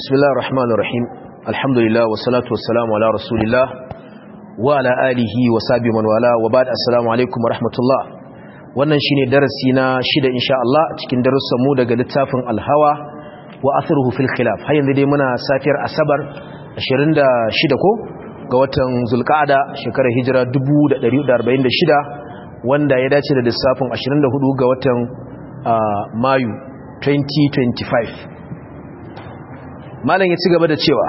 بسم الله الرحمن الرحيم الحمد لله والصلاة والسلام على رسول الله وعلى آله وصحبه من والاه وبعد السلام عليكم ورحمة الله wannan shine darasi na shida insha Allah cikin darussan mu daga littafin Al-Hawa wa atharuhu fil khilaf har yanzu dai muna safiyar Asabar 26 ko ga watan Zulqa'ada shekarar hijira 1446 wanda ya dace da lissafin 24 ga watan Mayu 2025 malam ya ci gaba da cewa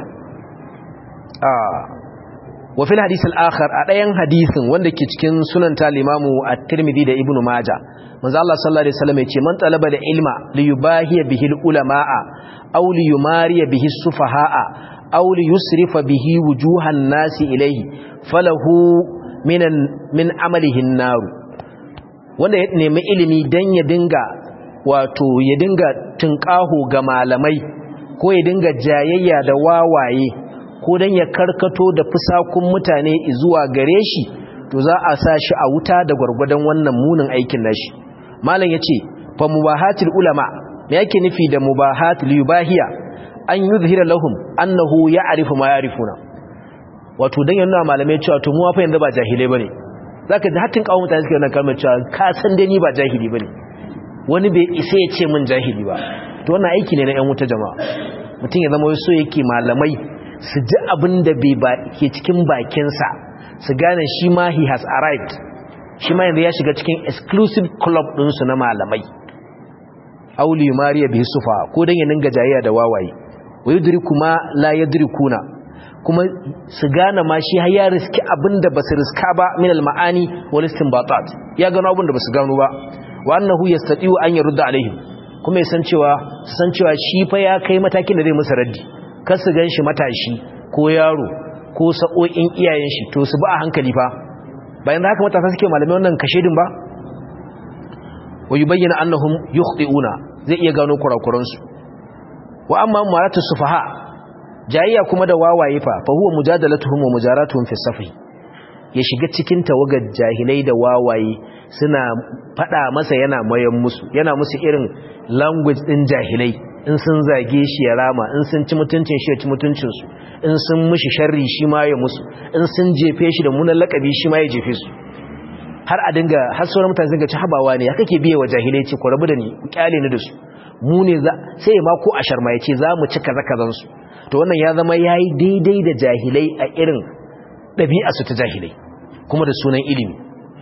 wa fil hadith al-akhar a dayan hadisin wanda ke cikin sunan talimamu at-tirmidhi da ibnu majah manzo Allah sallallahu alaihi wasallam yace man talaba da ilma li yubahiya bihi al-ulama'a aw li yumariya bihi as-sufaha'a aw li yusrifa bihi wujuhan nasi ilayhi falahu minan min amalihi an-nar wanda ya nemi ilimi dan ya dinga wato ya dinga tunƙaho ga malamai ko ya dinga jayayya da wawaye ko don ya karkato da fusakun mutane zuwa gare shi to za a sa shi a wuta da gwargwadon wannan munin aikin nashi malam ya ce fa mubahatul ulama me yake nufi da mubahatul yubahiya an yuzhira lahum annahu ya'rifu ma ya'rifuna wato dan yana malamai cewa to mu fa yanzu ba jahilai bane zaka ji hatin kawo mutane suke wannan kalmar cewa ka san dai ni ba jahili bane wani bai isa ya ce min jahili ba to wannan aiki ne na yan wuta jama'a mutum ya zama so yake malamai su ji abin da bai ke cikin bakinsa su gane shi ma he has arrived shi ma yanzu ya shiga cikin exclusive club ɗinsu na malamai auli mariya bi sufa ko don ya ninga jayayya da wawaye wa yudriku ma la yadrikuna kuma su gane ma shi har ya riski abin da basu riska ba min al-ma'ani wal istinbatat ya gano abin da basu gano ba wa annahu yastati'u an yurda alaihim kuma ya san cewa san cewa shi fa ya kai matakin da zai musu raddi kar su ganshi matashi ko yaro ko sa'o'in iyayen shi to su ba a hankali fa bayan da haka matasa suke malamai wannan kashedin ba wa yubayyana annahum yukhti'una zai iya gano kurakuran su wa amma maratu sufaha jayayya kuma da wawaye fa fa huwa mujadalatuhum wa mujaratuhum fi safi ya shiga cikin tawagar jahilai da wawaye suna fada masa yana mayan musu yana musu irin language din jahilai in sun zage shi ya rama in sun ci mutuncin shi ya ci mutuncinsu in sun mushi sharri shi ma ya musu in sun jefe shi da munan lakabi shi ma ya jefe su har a dinga har sauran mutane sun ga ci habawa ne ya kake biye wa jahilai ce ku rabu da ni ku kyale ni da su mu ne za sai ma ko ashar ma ya ce za mu ci kaza kazan su to wannan ya zama yayi daidai da jahilai a irin ɗabi'a su ta jahilai kuma da sunan ilimi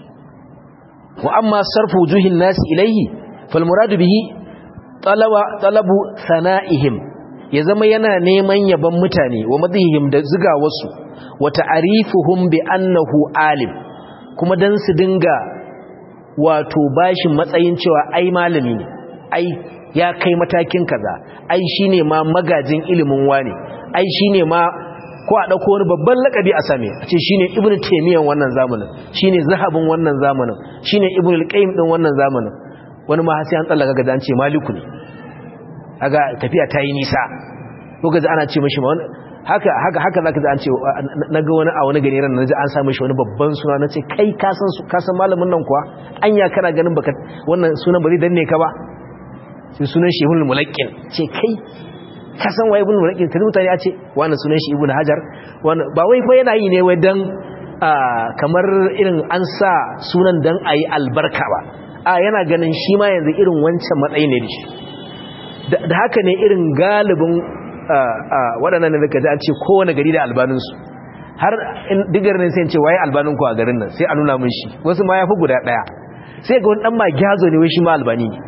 wa amma sarfu wujuhin nasi ilaihi fal muradu bihi talabu sana'ihim ya zama yana neman yaban mutane wa madhihim da ziga wasu wa ta'rifuhum bi annahu alim kuma dan su dinga wato bashin matsayin cewa ai malami ne ai ya kai matakin kaza ai shine ma magajin ilimin wani ai shine ma ko a dauko wani babban lakabi a same a ce shine ibnu taymiyyah wannan zamanin shine zahabin wannan zamanin shine ibnu al-qayyim din wannan zamanin wani ma sai an tsallaka ga an ce maliku ne kaga tafiya ta yi nisa lokaci ana ce mashi wani haka haka haka zaka ji an ce naga wani a wani gari ran naji an sa mashi wani babban suna nace kai ka san su ka san malamin nan kuwa anya kana ganin baka wannan sunan ba zai danne ka ba sai sunan shi ibnul mulaqqin ce kai ka san wai ibnul mulaqqin tare mutane ya ce wannan sunan shi ibnu hajar wannan ba wai fa yana yi ne wai dan kamar irin an sa sunan dan ayi albarka ba a yana ganin shi ma yanzu irin wancan matsayi ne shi da haka ne irin galibin waɗannan da kaji an ce kowane gari da albaninsu har digar ne sai ce waye albaninku a garin nan sai a nuna mun shi wasu ma ya fi guda ɗaya sai ga wani ɗan ma gyazo ne wai shi ma albani ne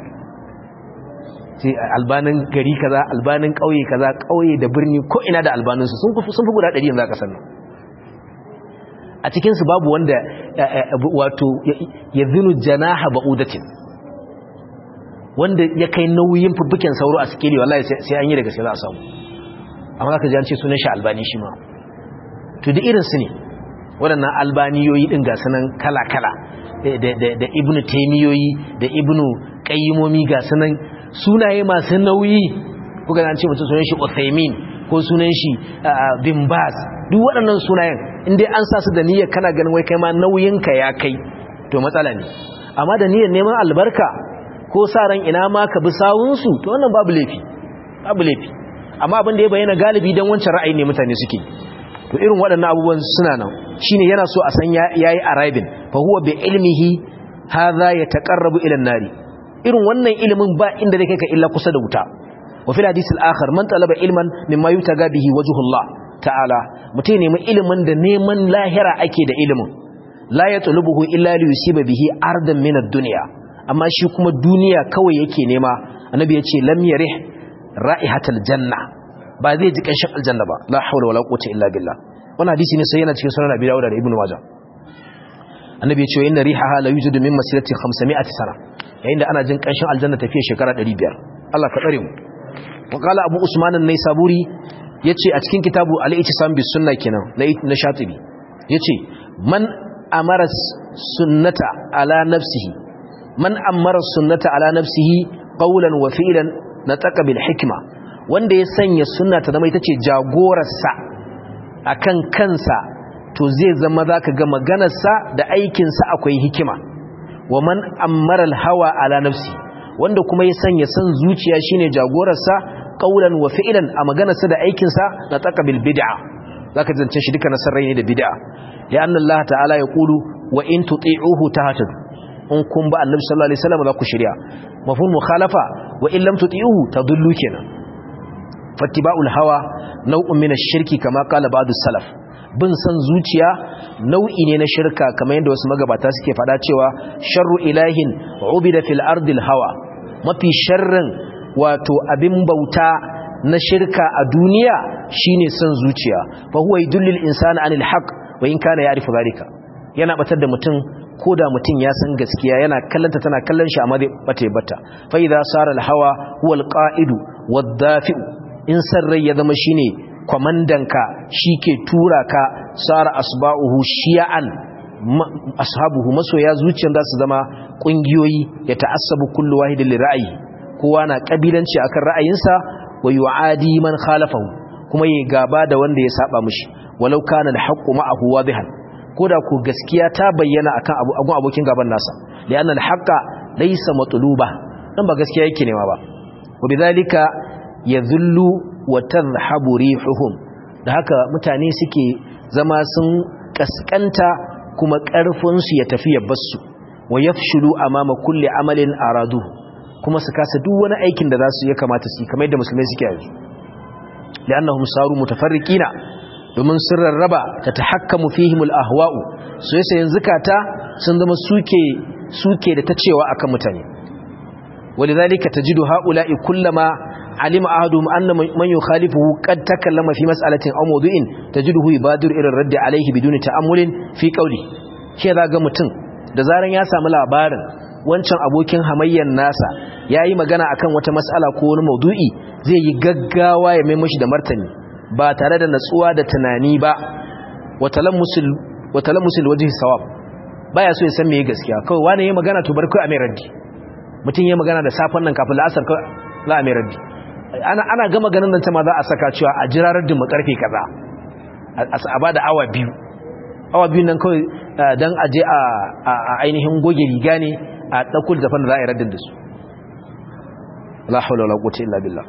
sai albanin gari kaza albanin ƙauye kaza ƙauye da birni ko ina da albaninsu sun fi guda ɗari yanzu a ƙasar nan a cikinsu babu wanda wato ya zinu janaha ba'udatin wanda ya kai nauyin fubbuken sauro a sikeli wallahi sai an yi daga sai za a samu amma za ka ji an ce sunan shi albani shi ma to da irinsu ne waɗannan albaniyoyi ɗin ga sunan kala-kala da ibnu taimiyoyi da ibnu ƙayyimomi ga sunan sunaye masu nauyi kuka an ce mutum sunan shi uthaymin ko sunan shi bin baz duk waɗannan sunayen inda an sa su da niyyar kana ganin wai kai ma nauyinka ya kai to matsala ne amma da niyyar neman albarka ko sa ran ina ma ka bi sawunsu to wannan babu laifi babu laifi amma abin da ya bayyana galibi dan wancan ra'ayi ne mutane suke to irin waɗannan abubuwan suna nan shine yana so a san yayi arriving fa huwa bi ilmihi hadha yataqarrabu ila an-nari irin wannan ilimin ba inda zai kai ka illa kusa da wuta wa fil hadith al-akhar man talaba ilman mimma yutaga bihi wajhullah ta'ala mutai nemi ilimin da neman lahira ake da ilimin la yatlubuhu illa li yusiba bihi ardan min ad-dunya amma shi kuma duniya kawai yake nema annabi yace lam yarih ra'ihatal janna ba zai ji kanshin aljanna ba la hawla wala quwwata illa billah wannan hadisi ne sai yana cikin sunan abi dawud da ibnu majah annabi ya ce inna rihaha la yujudu min masirati 500 sana yayin da ana jin kanshin aljanna tafiya shekara 500 Allah ka tsare mu wa qala abu usman an-naisaburi yace a cikin kitabu al-ittisam bis sunna kenan na shatibi yace man amara sunnata ala nafsihi man amara sunnata ala nafsihi qawlan wa fi'lan nataka bil hikma wanda ya sanya sunna ta zama ita ce jagorarsa akan kansa to zai zama zaka ga maganarsa da aikinsa akwai hikima wa man ammara hawa ala nafsi wanda kuma ya sanya san zuciya shine jagorarsa qaulan wa fi'lan a maganarsa da aikinsa nataka bil bid'a zaka zance shi duka nasarai ne da bid'a ya anna Allah ta'ala ya qulu wa in tuti'uhu tahtadu in kun ba annabi sallallahu alaihi wasallam za ku shirya mafhum mukhalafa wa in lam tuti'uhu tadullu kenan fattiba'ul hawa nau'un min ash-shirki kama qala ba'du salaf bin san zuciya nau'i ne na shirka kamar yadda wasu magabata suke fada cewa sharru ilahin ubida fil ardil hawa mafi sharrin wato abin bauta na shirka a duniya shine san zuciya fa huwa yudullil insana anil haqq wa in kana ya'rifu zalika yana batar da mutum ko da mutum ya san gaskiya yana kallanta tana kallon shi amma zai bata bata fa idza sara al hawa huwa al qa'idu wad dafi'u in san rai ya zama shine kwamandanka shi ke tura ka tsara asba'uhu shiya'an ashabuhu masoya zuciyar za su zama ƙungiyoyi ya ta'assabu kullu wahidin li ra'ayi kowa na kabilanci akan ra'ayinsa wa yu'adi man khalafahu kuma yayi gaba da wanda ya saba mishi walau kana al-haqqu ma'ahu wadihan koda ko gaskiya ta bayyana akan abu agun abokin gaban nasa li'anna al-haqqa laysa matluba dan ba gaskiya yake nema ba wa bidhalika yadhullu wa tadhhabu rihuhum da haka mutane suke zama sun kaskanta kuma karfin su ya tafi yabbasu wa yafshulu amama kulli amalin aradu kuma su kasa duk wani aikin da zasu ya kamata su kamar yadda musulmai suke yanzu li'annahum saru mutafarriqina domin sun rarraba ta tahakkamu fihimul ahwa'u so yasa yanzu kata sun zama suke suke da ta cewa akan mutane ولذلك تجد هؤلاء كلما علم أحدهم أن من يخالفه قد تكلم في مسألة أو موضوع تجده يبادر إلى الرد عليه بدون تأمل في قوله كذا قمتن da zaran ya samu labarin wancan abokin hamayyar nasa ya yi magana akan wata matsala ko wani maudu'i zai yi gaggawa ya mai mashi da martani ba tare da natsuwa da tunani ba watalan musul waje sawab baya so ya san me gaskiya kawai wani ya magana to bar kai a mai raddi mutum ya magana da safon nan kafin la'asar za a mai raddi ana gama ganin nan ta ma za a saka cewa a jira raddin mu karfe kaza a ba da awa biyu awa biyu nan kawai don aje a ainihin goge riga ne a ɗaukul zafin da za a yi raddin da su la haula wala quwwata illa billah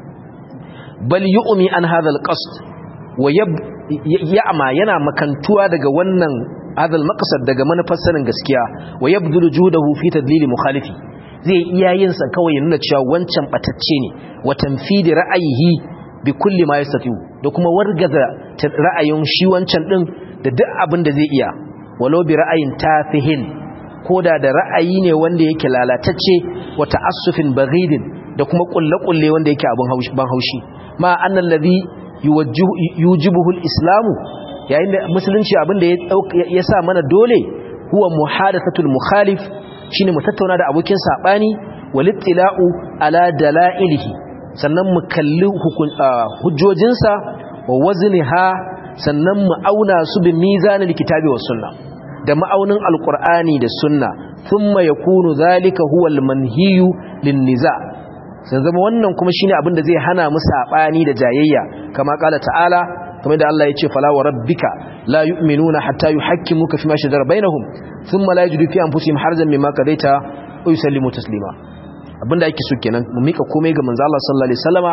bal yu'mi an hadha al-qasd wa ya'ma yana makantuwa daga wannan hadha al-maqsad daga manufar sanin gaskiya wa yabdulu judahu fi tadlil mukhalifi zai iya yin sa kawai ya nuna cewa wancan batacce ne wa tanfidi ra'ayihi bi kulli ma yastati da kuma wargaza ra'ayin shi wancan din da duk abin da zai iya walau bi ra'ayin tafihin koda da ra'ayi ne wanda yake lalatacce wa ta'assufin baghidin da kuma kulle-kulle wanda yake abin haushi ban haushi ma annal ladhi yujibuhu al-islamu yayin da musulunci abin da ya sa mana dole huwa muhadathatul mukhalif shine mu tattauna da abokin sabani walittila'u ala dalailihi sannan mu kalli hujjojinsa wa wazniha sannan mu auna su bi mizanil kitabi was sunna da ma'aunin alqur'ani da sunna thumma yakunu zalika huwa almanhiyu linniza sai zama wannan kuma shine abin da zai hana mu sabani da jayayya kama kala ta'ala kamar da Allah ya ce fala wa rabbika la yu'minuna hatta yuhakkimuka fima shajara bainahum thumma la yajidu fi anfusihim harjan mimma qadaita wa yusallimu taslima abinda yake so kenan mu mika komai ga manzo Allah sallallahu alaihi wasallama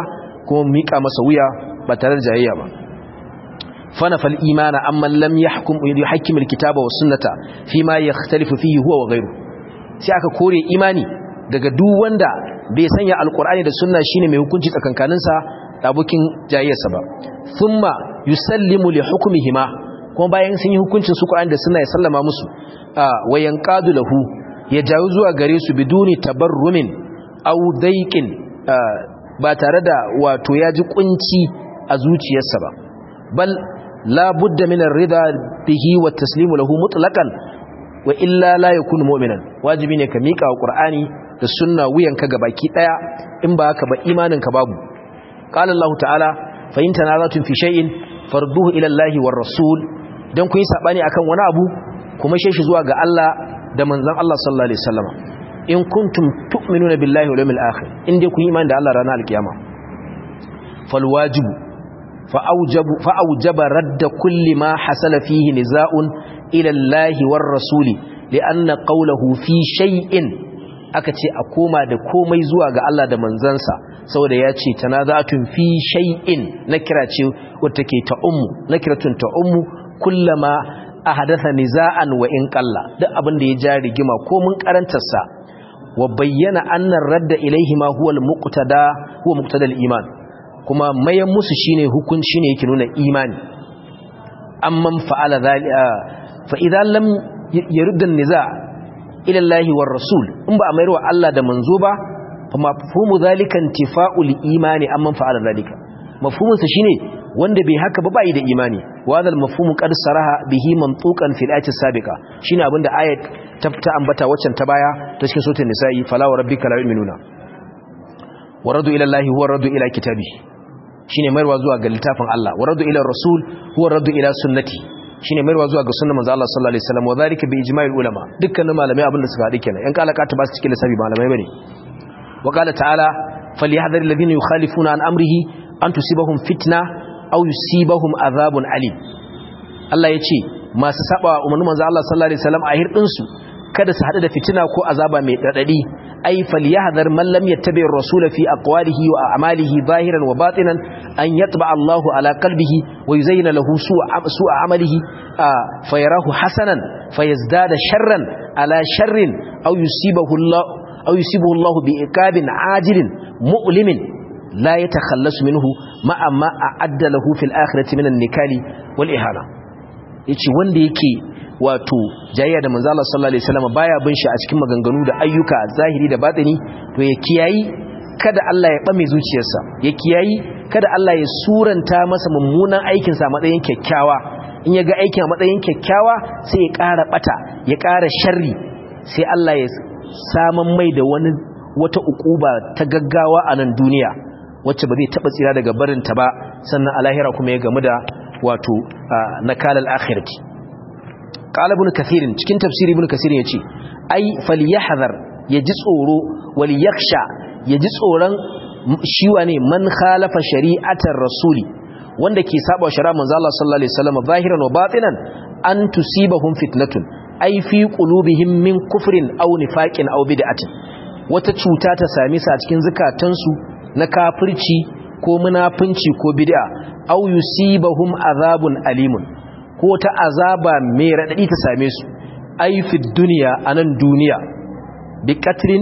kuma mika masa wuya ba tare da jayayya ba فنفى الإيمان أما لم يحكم يحكم الكتاب والسنة فيما يختلف فيه هو وغيره sai aka kore imani daga duk wanda bai sanya alkur'ani da sunna shine mai hukunci tsakankaninsa da abokin jayyarsa ba thumma yusallimu li hukmihima kuma bayan sun yi hukuncin su Qur'ani da sunna ya sallama musu wa yanqadu lahu ya jawo zuwa gare su biduni tabarrumin aw daiqin ba tare da wato ya ji kunci a zuciyarsa ba bal لا بد من الرضا به والتسليم له مطلقا وإلا لا يكون مؤمنا واجبين كميكا وقرآني da sunna wuyanka gabaki daya in ba haka ba imaninka babu qala Allah ta'ala fa in tanazatun fi shay'in farduhu ila Allah war rasul dan kun yi sabani akan wani abu kuma shi zuwa ga Allah da manzon Allah sallallahu alaihi wasallam in kuntum tu'minuna billahi wal yawmil akhir in dai kun yi imani da Allah ranar alkiyama fal wajibu فأوجب, فأوجب رد كل ما حصل فيه نزاع إلى الله والرسول لأن قوله في شيء akace a koma da komai zuwa ga Allah da manzansa saboda ya ce tanaza'atun fi shay'in nakira ce wata ke ta ummu nakiratun ta ummu kullama ahadatha niza'an wa in qalla duk abin da ya ja rigima ko mun karantarsa wa bayyana anna radda ilaihi ma huwa al-muqtada huwa muqtada al-iman kuma mayan musu shine hukunci shine yake nuna imani amman fa'ala zalika fa idan lam yurda niza ila Allah war rasul in ba a mayar wa Allah da manzo ba fa mafhumu zalika intifa'ul imani amman fa'ala zalika mafhumin sa shine wanda bai haka ba bai da imani wa hadal mafhumu qad saraha bihi mantuqan fil ayati sabiqa shine abinda ayat ta ambata waccan ta baya ta cikin suratul nisa'i fala wa rabbika la yu'minuna wa radu ila Allah huwa radu ila kitabihi shine mayarwa zuwa ga littafin Allah wa radu ila rasul huwa radu ila sunnati shine mayarwa zuwa ga sunnar manzo Allah sallallahu alaihi wasallam wa zalika bi ijma'il ulama dukkanin malamai abin da suka hadi kenan yan kalaka ta ba su cikin lissafi malamai bane wa qala ta'ala falyahdhar alladhina yukhalifuna an amrihi an tusibahum fitna aw yusibahum adhabun alim Allah yace masu saba umarnin manzo Allah sallallahu alaihi wasallam a hirdin su kada su hadu da fitina ko azaba mai dadadi ay falyahdhar man lam yattabi ar-rasul fi aqwalihi wa a'malihi zahiran wa batinan an yatba Allahu ala qalbihi wa yuzayyana lahu su'a su'a amalihi fayarahu hasanan fayazdada sharran ala sharrin aw yusibahu Allah aw yusibahu Allah bi iqabin ajilin mu'limin la yatakhallasu minhu ma amma a'adda lahu fil akhirati min an-nikali wal ihana yace wanda yake wato jayayya da manzo Allah sallallahu alaihi wasallam baya bin shi a cikin maganganu da ayyuka zahiri da batini to ya kiyayi kada Allah ya bame zuciyarsa ya kiyayi kada Allah ya suranta masa mummunan aikin sa matsayin kyakkyawa in ya ga aikin a matsayin kyakkyawa sai ya ƙara bata ya ƙara sharri sai Allah ya saman mai da wani wata ukuba ta gaggawa a nan duniya wacce ba zai taba tsira daga barinta ba sannan a lahira kuma ya gamu da wato nakalal akhirati qala ibn kathir cikin tafsiri ibn kathir yace ai falyahdhar yaji tsoro wal yakhsha yaji tsoron shi wane man khalafa shari'atar rasuli wanda ke saba shari'a manzo Allah sallallahu alaihi wasallam zahiran wa batinan an tusibahum fitnatun ai fi qulubihim min kufrin aw nifaqin aw bid'atin wata cuta ta same su a cikin zukatansu na kafirci ko munafunci ko bid'a aw yusibahum azabun alimun ko ta azaba mai radadi ta same su ai fi dunya anan duniya bi qatrin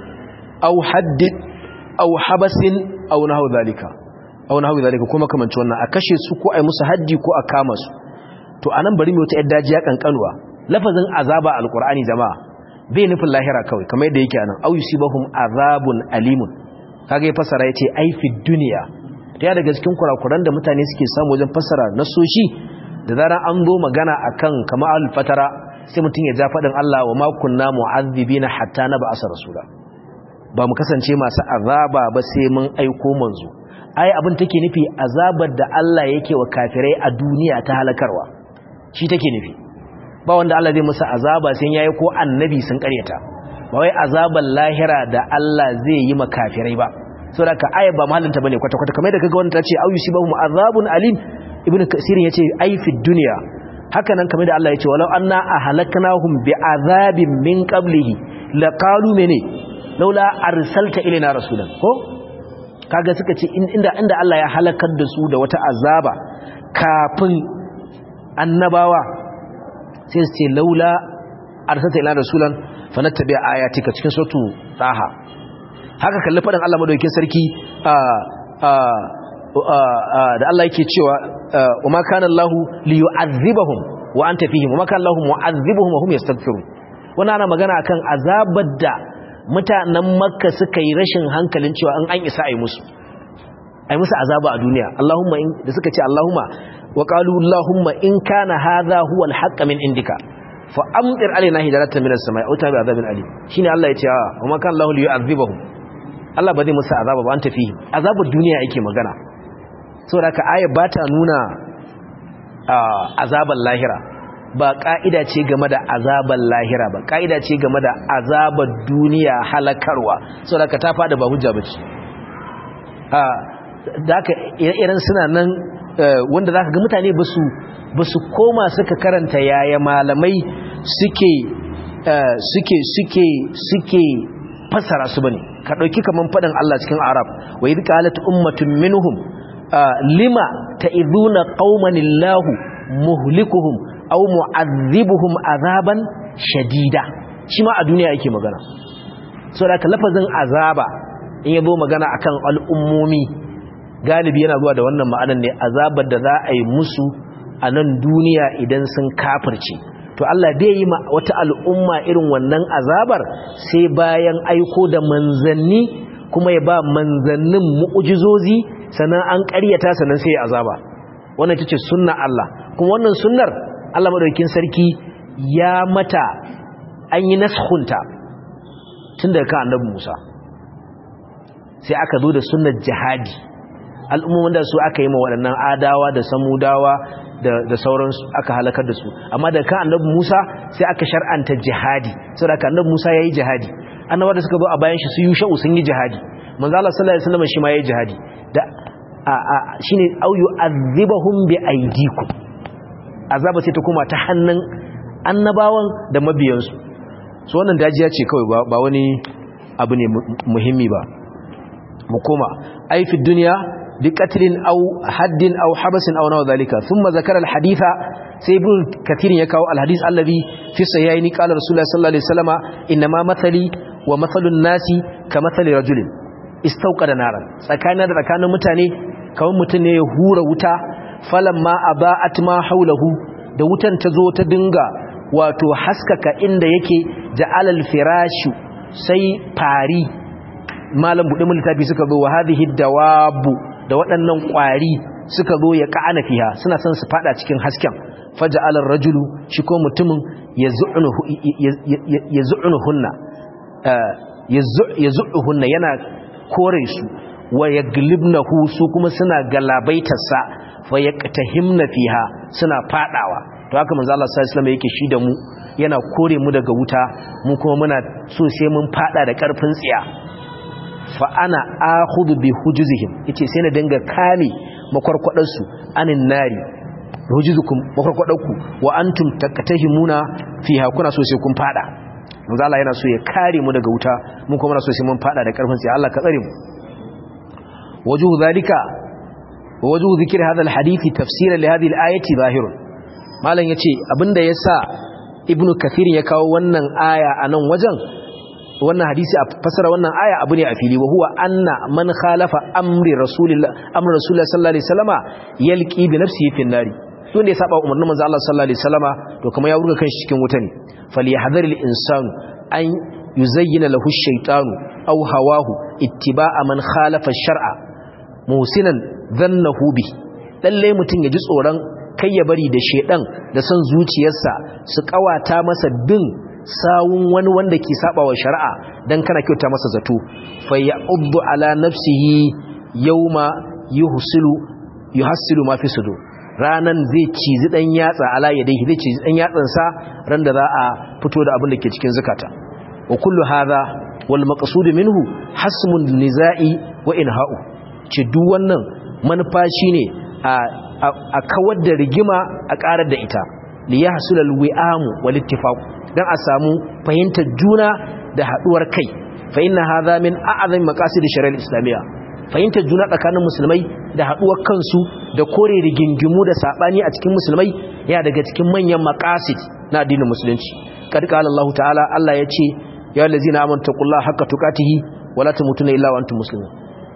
aw hadd aw habasin aw nahu zalika aw nahu zalika kuma kamanci wannan a kashe su ko ai musu haddi ko a kama su to anan bari mu wata yadda jiya kankanuwa lafazin azaba alqur'ani jama'a bai nufin lahira kawai kamar yadda yake anan aw yusibahum azabun alimun kaga ya fasara yace ai fi dunya ta daga cikin kurakuran da mutane suke samu wajen fasara nasoshi da zaran an zo magana akan kama al-fatara sai mutum ya ja fadin Allah wa ma kunna mu'azzibina hatta nab'asa rasula ba mu kasance masu azaba ba sai mun aiko manzo ai abin take nufi azabar da Allah yake wa kafirai a duniya ta halakarwa shi take nufi ba wanda Allah zai musu azaba sai yayi ko annabi sun karyata ba wai azabar lahira da Allah zai yi ma kafirai ba saboda ka aya ba mahallinta bane kwata kwata kamar da kaga wanda tace au yusibahum azabun alim ibnu kasir yace ai fi dunya haka nan kamar da Allah yace walau anna ahlaknahum bi azabin min qablihi laqalu mene laula arsalta ilaina rasulan ko kaga suka ce inda inda Allah ya halakar da su da wata azaba kafin annabawa sai su ce laula arsalta ila rasulan fanattabi ayatika cikin suratu taha haka kalli faɗin Allah madaukakin sarki da Allah yake cewa wa ma kana Allahu li yu'adhibahum wa anta fihim wa ma kana Allahu mu'adhibuhum wa hum yastaghfirun wannan ana magana akan azabar da mutanen Makka suka yi rashin hankalin cewa an an isa ai musu ai musu azaba a duniya Allahumma in da suka ce Allahumma wa qalu Allahumma in kana hadha huwa al-haqq min indika fa amtir alaina hijaratan minas samai aw tabi azabin alim shine Allah ya ce wa ma kana Allahu li yu'adhibahum Allah ba zai musu azaba ba an tafi azabar duniya yake magana saboda ka aya ba ta nuna azabar lahira ba ka'ida ce game da azabar lahira ba ka'ida ce game da azabar duniya halakarwa saboda ka ta fada ba hujja bace da haka irin suna nan wanda zaka ga mutane basu basu koma suka karanta yaya malamai suke suke suke suke fassara su bane ka dauki kaman fadin Allah cikin Arab wa idh qalat ummatun minhum lima ta'iduna qauman illahu muhlikuhum aw mu'adhibuhum azaban shadida shi ma a duniya yake magana so da lafazin azaba in yabo magana akan al'ummomi galibi yana zuwa da wannan ma'anar ne azabar da za a yi musu a nan duniya idan sun kafirce to Allah bai yi ma wata al'umma irin wannan azabar sai bayan aiko da manzanni kuma ya ba manzannin mu'ujizozi sannan an ƙaryata sannan sai ya azaba wannan ita ce sunna Allah kuma wannan sunnar Allah madaukakin sarki ya mata an yi nashunta tun daga kan annabi Musa sai aka zo da sunnar jihadi al'ummomin da su aka yi ma waɗannan adawa da samudawa da sauransu aka halakar da su amma da kan annabi Musa sai aka shar'anta jihadi saboda kan annabi Musa yayi jihadi annabawa da suka zo a bayan shi su yusha'u sun yi jihadi manzo Allah sallallahu alaihi wasallam shi ma yayi jihadi da a a shine au yu'adhibahum bi aydikum azaba sai ta kuma ta hannun annabawan da mabiyansu so wannan dajiya ce kawai ba wani abu ne muhimmi ba mu koma ai fi duniya بقتل أو حد أو حبس أو نوع ذلك ثم ذكر الحديث سيبن كثير يكاو الحديث الذي في الصحيحين قال رسول الله صلى الله عليه وسلم إنما مثلي ومثل الناس كمثل رجل استوقد نارا سكانا ذكان متاني كون متاني هور وتا فلما أضاءت ما حوله da wutan ta zo ta dinga wato haskaka inda yake ja'alal firashu sai fari malam buɗe littafi suka zo wa hadhihi dawabu da waɗannan ƙwari suka zo ya ka'ana fiha suna son su fada cikin hasken faja'alar rajulu shi ko mutumin ya zu'unuhunna ya zu'uhunna yana kore su wa ya glibnahu su kuma suna galabaitarsa fa ya himna fiha suna fadawa to haka manzo Allah sallallahu alaihi wasallam yake shi da mu yana kore mu daga wuta mu kuma muna so sai mun fada da karfin tsiya fa ana akhudhu bi hujuzihim yace sai na dinga kame makwarkwadar su anin nari hujuzukum makwarkwadarku wa antum takatahimuna fiha kuna so sai kun fada manzo Allah yana so ya kare mu daga wuta mun kuma muna so sai mun fada da karfin sai Allah ka tsare mu wajuhu zalika wa wajuhu zikr hadha alhadith tafsiran li hadhihi alayati zahirun malam yace abinda yasa ibnu kathir ya kawo wannan aya anan wajen wannan hadisi a fasara wannan aya abu ne a fili wa huwa anna man khalafa amri rasulillah amri rasulillah sallallahu alaihi wasallama yalqi bi nafsihi fi nari wanda ya saba umarnin manzo Allah sallallahu alaihi wasallama to kuma ya wurga kanshi cikin wuta ne falyahdhar al insanu an yuzayyina lahu ash-shaytanu aw hawahu ittiba'a man khalafa ash-shar'a musinan dhannahu bi lalle mutun ya ji tsoron kai ya bari da shedan da son zuciyarsa su kawata masa bin sawun wani wanda ke saba wa shari'a dan kana kyauta masa zato fa ya'uddu ala nafsihi yawma yuhsilu yuhassilu ma fi sudur ranan zai cizi dan yatsa ala yadayhi zai cizi dan yatsan sa ran da za a fito da abin da ke cikin zakata wa kullu hadha wal maqsud minhu hasmun nizai wa inha'u ci duk wannan manufa shine a a kawar da rigima a karar da ita li yahsul al wi'amu wal ittifaq dan a samu fahimtar juna da haduwar kai fa inna hadha min a'zami maqasid shari'ar islamiyya fahimtar juna tsakanin musulmai da haduwar kansu da kore rigingimu da sabani a cikin musulmai yana daga cikin manyan maqasid na addinin musulunci kad qala Allah ta'ala Allah ya ce ya allazina amanu taqullaha haqqa tuqatihi wala tamutunna illa wa antum muslimun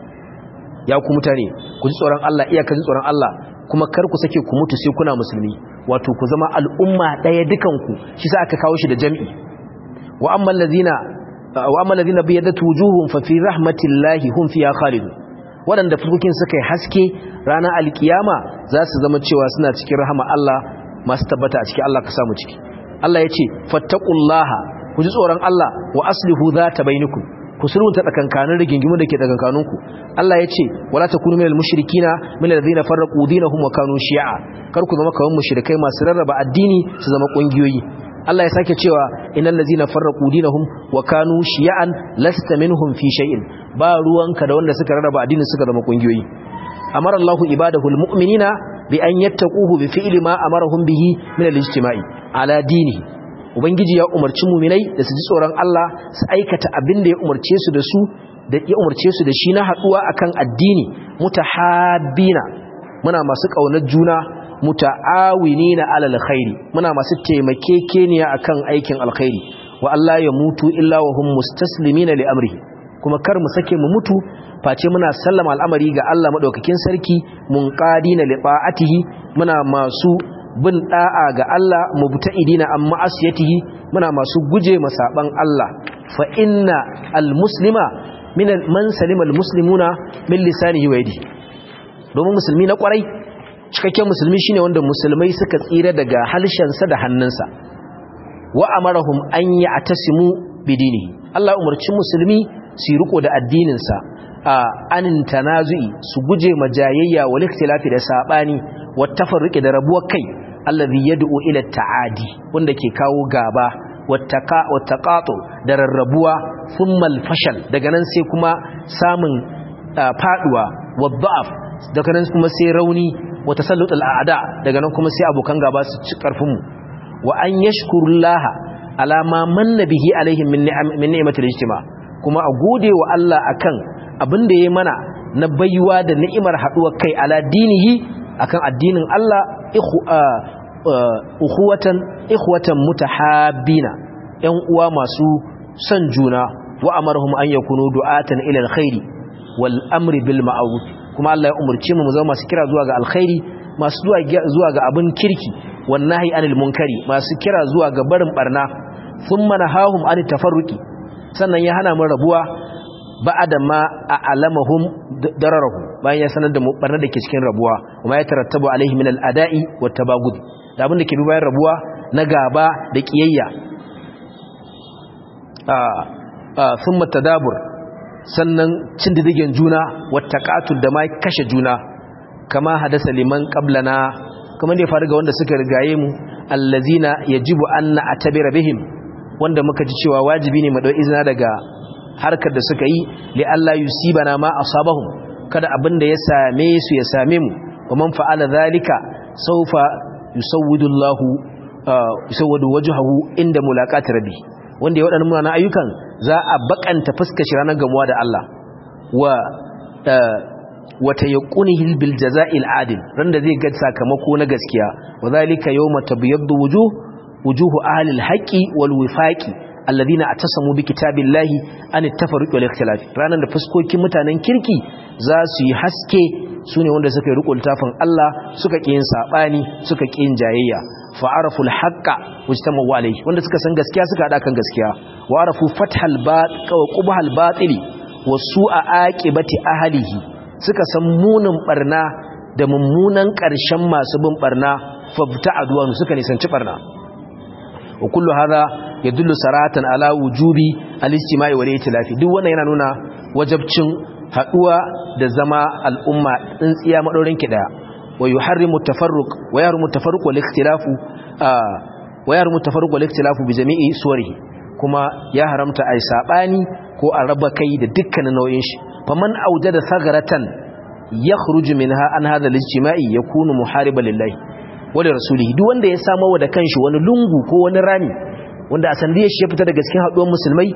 ya ku mutane ku ji tsoron Allah iyaka ji tsoron Allah kuma kar ku sake ku mutu sai kuna musulmi wato ku zama al'umma daya dukanku shi sa aka kawo shi da jami'i wa amma allazina wa amma allazina biyadat wujuhum fa fi rahmatillahi hum fiha khalidun wadanda fuskokin suka yi haske ranar alkiyama za su zama cewa suna cikin rahama Allah masu tabbata a cikin Allah ka samu ciki Allah ya ce fattaqullaha ku ji tsoron Allah wa aslihu zata bainakum ku sulhunta tsakankanin rigingimu da ke tsakankaninku Allah ya ce wala takunu minal mushrikina minal ladina farraqu dinahum wa kanu shi'a kar ku zama kawan mushrikai masu rarraba addini su zama kungiyoyi Allah ya sake cewa innal ladina farraqu dinahum wa kanu shi'an lasta minhum fi shay'in ba ruwanka da wanda suka rarraba addini suka zama kungiyoyi amara Allahu ibadahul mu'minina bi an yattaquhu bi fi'li ma amarahum bihi min al-ijtima'i ala dinihi ubangiji ya umarci muminai da su ji tsoron Allah su aikata abin da ya umarce su da su da ya umarce su da shi na haduwa akan addini mutahabbina muna masu kaunar juna muta'awinina alal khairi muna masu taimakekeniya akan aikin alkhairi wa Allah ya mutu illa wa hum mustaslimina li amrihi kuma kar mu sake mu mutu face muna sallama al'amari ga Allah madaukakin sarki munqadina li ta'atihi muna masu bin da'a ga Allah mubta'idina amma asiyatihi muna masu guje masaban Allah fa inna almuslima min man salima almuslimuna min lisanihi wa yadihi domin musulmi na kwarai cikakken musulmi shine wanda musulmai suka tsira daga halshensa da hannunsa wa amarahum an ya'tasimu bidinihi Allah umarci musulmi su riko da addininsa a anin tanazu'i su guje majayayya wal ikhtilafi da sabani wa tafarruqi da rabuwar kai allazi yad'u ila ta'adi wanda ke kawo gaba wattaqa wattaqatu da rarrabuwa thumma al-fashal daga nan sai kuma samun faduwa wadha'af daga nan kuma sai rauni wa tasallut al-a'da daga nan kuma sai abokan gaba su ci karfin mu wa an yashkurullaha ala ma manna bihi alaihim min ni'am min ni'matil ijtima kuma a gode wa Allah akan abin da yayi mana na baiwa da ni'imar haduwar kai ala dinihi akan addinin Allah ukhuwatan ikhwatan mutahabbina yan uwa masu son juna wa amarhum an yakunu du'atan ila alkhairi wal amri bil ma'ruf kuma Allah ya umurce mu mu zama masu kira zuwa ga alkhairi masu zuwa ga abin kirki wan nahi anil munkari masu kira zuwa ga barin barna thumma nahahum an tafarruqi sannan ya hana mu rabuwa ba'ada ma a'lamahum dararahu bayan ya sanar da mu barna da ke cikin rabuwa kuma ya tarattabu alaihi min al-ada'i wat tabagud da abin da ke bi bayan rabuwa na gaba da kiyayya a a thumma tadabur sannan cin didigen juna wattaqatul da ma kashe juna kama hadasa liman qablana kuma ne faru ga wanda suka rigaye mu allazina yajibu anna atabira bihim wanda muka ji cewa wajibi ne mu dau izina daga harkar da suka yi li Allah yusibana ma asabahum kada abin da ya same su ya same mu wa man fa'ala zalika sawfa yusawwidu Allah yusawwidu wajhahu inda mulaqati rabbi wanda ya wadannan munanan ayyukan za a bakanta fuskar shi ranar gamuwa da Allah wa wa tayaqqunihi bil jaza'il adil randa zai ga sakamako na gaskiya wa zalika yawma tabyaddu wujuh wujuhu ahli al haqqi wal wifaqi alladhina atasamu bi kitabillahi an tafarruq wal ikhtilaf ranan da fuskokin mutanen kirki za su yi haske sune wanda suka yi riko littafin Allah suka kiyin sabani suka kiyin jayayya fa arafu al haqqa wajtamu alayhi wanda suka san gaskiya suka hada kan gaskiya wa arafu fathal bat wa qubhal batili wa su'a aqibati ahlihi suka san munin barna da mummunan ƙarshen masu bin barna fabta aduwan suka nisanci barna wa kullu hadha yadullu saratan ala wujubi al-istima'i wal ittilafi duk wannan yana nuna wajabcin haduwa da zama al'umma tsintsiya madaurin ki daya wa yuharrimu tafarruq wa yahrimu tafarruq wal ikhtilafu wa yahrimu tafarruq wal ikhtilafu bi jami'i suwarihi kuma ya haramta ai sabani ko a raba kai da dukkanin nau'in shi faman aujada sagaratan yakhruju minha an hadha al-ijtima'i yakunu muhariban lillahi wa li rasulihi duk wanda ya samu da kanshi wani lungu ko wani rami wanda a sandiyar shi ya fita daga cikin haɗuwar musulmai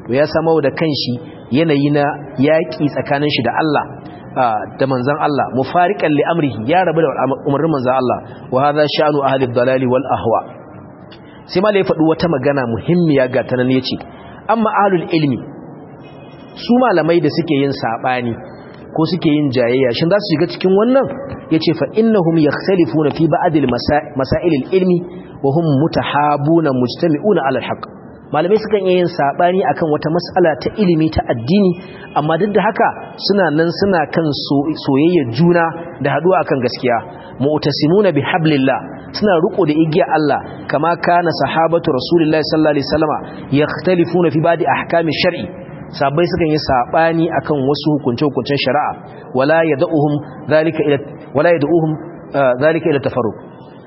to ya samo da kanshi yanayi na yaki tsakanin shi da Allah da manzon Allah mufariqan li amrihi ya rabu da umarnin manzon Allah wa hadha sha'nu ahli ad-dalali wal ahwa sai ma ya faɗi wata magana muhimmiya ga tanan yace amma ahlul ilmi su malamai da suke yin sabani ko suke yin jayayya shin za su shiga cikin wannan yace fa innahum yakhtalifuna fi ba'd al-masail al-ilmi wa hum mutahabuna mujtami'una 'ala al-haqq malamai sukan iya yin sabani akan wata mas'ala ta ilimi ta addini amma duk da haka suna nan suna kan soyayya juna da haduwa akan gaskiya mu'tasimuna bihablillah suna riko da igiya Allah kama kana sahabatu rasulullahi sallallahu alaihi wasallama yakhtalifuna fi ba'd ahkami shar'i sabai sukan yi sabani akan wasu hukunce-hukuncen shari'a wala yad'uhum zalika ila wala yad'uhum zalika ila tafarruq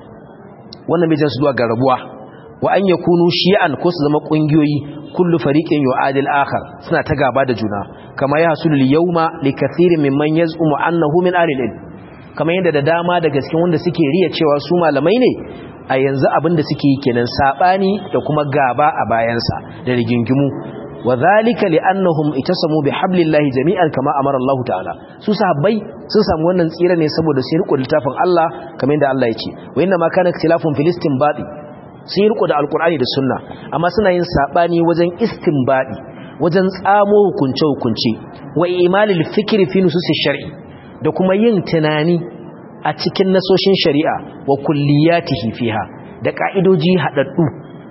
wannan bai jansu zuwa ga rabuwa wa an yakunu shi'an ko su zama kungiyoyi kullu fariqin yu'adil akhar suna ta gaba da juna kama ya hasulu yawma li kathirin mimman yaz'umu annahu min ahli al kamar yadda da dama daga cikin wanda suke riya cewa su malamai ne a yanzu abin da suke yi kenan sabani da kuma gaba a bayansa da rigingimu wa zalika li'annahum itasamu bihablillahi jami'an kama amara Allah ta'ala su sahabbai sun samu wannan tsira ne saboda sun riko littafin Allah kamar yadda Allah ya ce wa inna ma kana ikhtilafun fil istinbati sun riko da alqur'ani da sunna amma suna yin sabani wajen istinbadi wajen tsamo hukunce hukunce wa imalil fikri fi nususi shar'i da kuma yin tunani a cikin nasoshin shari'a wa kulliyatihi fiha da ka'idoji hadaddu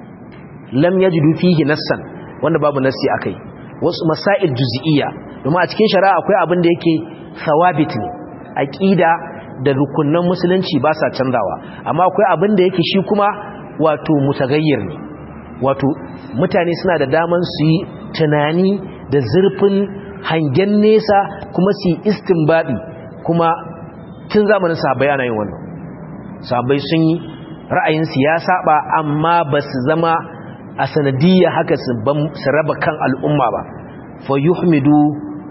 lam yajidu fihi nassan wanda babu nassi akai wasu masail juz'iyya domin a cikin shari'a akwai abin da yake thawabit ne aqida da rukunnan musulunci ba sa canzawa amma akwai abin da yake shi kuma wato mutagayyir ne wato mutane suna da daman su yi tunani da zurfin hangen nesa kuma su yi istinbadi kuma tun zamanin sahabbai ana yin wannan sahabbai sun yi ra'ayinsu ya saba amma ba su zama a sanadiyya haka su raba kan al'umma ba fa yuhmidu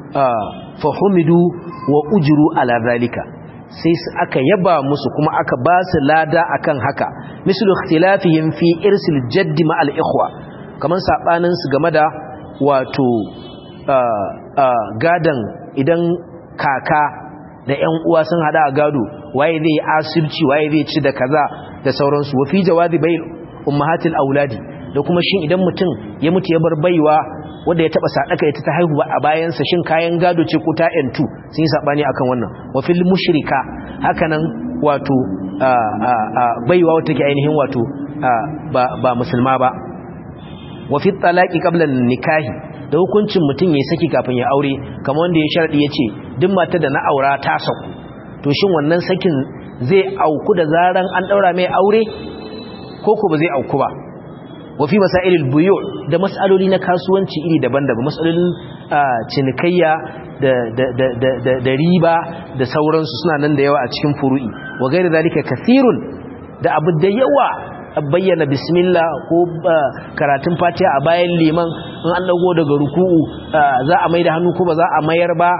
fa humidu wa ujru ala zalika sai su aka yaba musu kuma aka ba su lada akan haka mislu ikhtilafihim fi irsil jaddi ma al ikhwa kaman sabanin su game da wato gadan idan kaka da ƴan uwa sun hada a gado waye zai yi asirci waye zai ci da kaza da sauransu wa fi jawazi bayl ummahatil auladi da kuma shin idan mutum ya mutu ya bar baiwa wanda ya taba sadaka ita ta haihu a bayansa shin kayan gado ce ko ta yantu sun yi sabani akan wannan wa fil mushrika hakanan wato baiwa wata ke ainihin wato ba musulma ba wa fi talaqi qabla nikahi da hukuncin mutum ya saki kafin ya aure kamar wanda ya sharadi yace duk matar da na aura ta saku to shin wannan sakin zai auku da zaran an daura mai aure ko ko ba zai auku ba wafi masailil buyu da mas'aloli na kasuwanci iri daban-daban mas'alolin cinikayya da riba da sauransu suna nan da yawa a cikin furu'i wa gairi zalika kathirun da abu da yawa bayyana bismillah ko karatun fatiha a bayan liman in an dago daga ruku'u za a mai da hannu ko ba za a mayar ba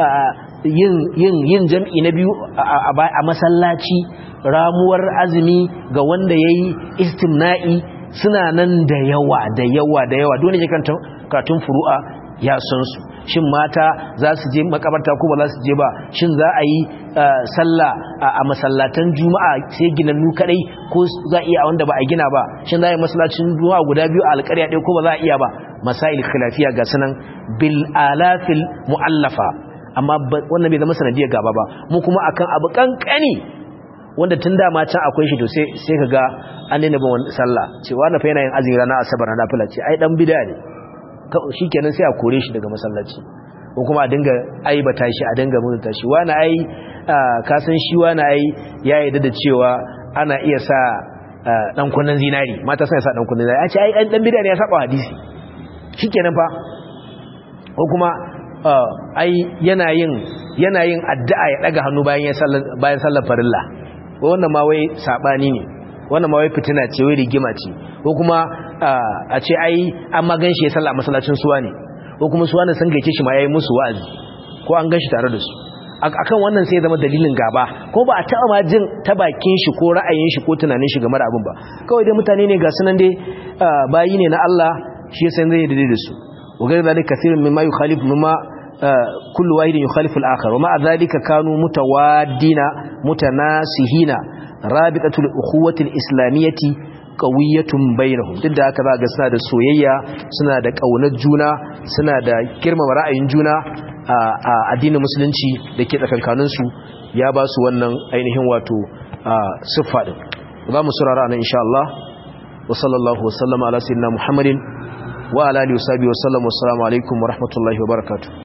yin jam'i na biyu a masallaci ramuwar azumi ga wanda ya yi istimna'i suna nan da yawa da yawa da yawa dole ne karatun furu'a ya san su shin mata za su je makabarta ko ba za su je ba shin za a yi sallah a masallatan juma'a sai ginannu kadai ko za a iya wanda ba a gina ba shin za a yi masallacin juma'a guda biyu a alƙarya ɗaya ko ba za a iya ba masail khilafiya ga sunan bil alafil mu'allafa amma wannan bai zama sanadiyar gaba ba mu kuma akan abu kankani wanda tun dama can akwai shi to sai sai kaga an daina bin wani sallah cewa na fa yana yin azumi ranar asabar na nafila ce ai dan bid'a ne shikenan sai a kore shi daga masallaci ko kuma a dinga aibata shi a dinga mutunta shi wani ai ka san shi wani ai ya yarda da cewa ana iya sa dan kunnan zinari mata sai sa dan kunnan zinari a ce ai dan bid'a ne ya saba hadisi shikenan fa ko kuma ai yana yin yana yin addu'a ya daga hannu bayan bayan sallar farilla wannan ma wai sabani ne wannan ma wai fitina ce wai rigima ce ko kuma a ce ai an ma ganshi ya salla masallacin suwa ne ko kuma suwa ne san gaice shi ma yayi musu wa'azi ko an ganshi tare da su akan wannan sai zama dalilin gaba ko ba a taba ma jin ta bakin shi ko ra'ayin shi ko tunanin shi game da abin ba kawai dai mutane ne ga sunan dai bayi ne na Allah shi ya san zai daidai da su wa ghayr dhalika kathirun mimma yukhalif mimma kullu wahidin yukhalifu al-akhar wa ma'a dhalika kanu mutawaddina mutanasihina rabitatul ukhuwati al-islamiyyati qawiyatun bainahum duk da haka za ga suna da soyayya suna da kaunar juna suna da girmama ra'ayin juna a addinin musulunci da ke tsakankanin su ya ba su wannan ainihin wato siffa din za mu surara nan insha Allah wa sallallahu wa sallama ala sayyidina Muhammadin wa ala alihi wa sahbihi wa sallam wa assalamu alaikum wa rahmatullahi wa barakatuh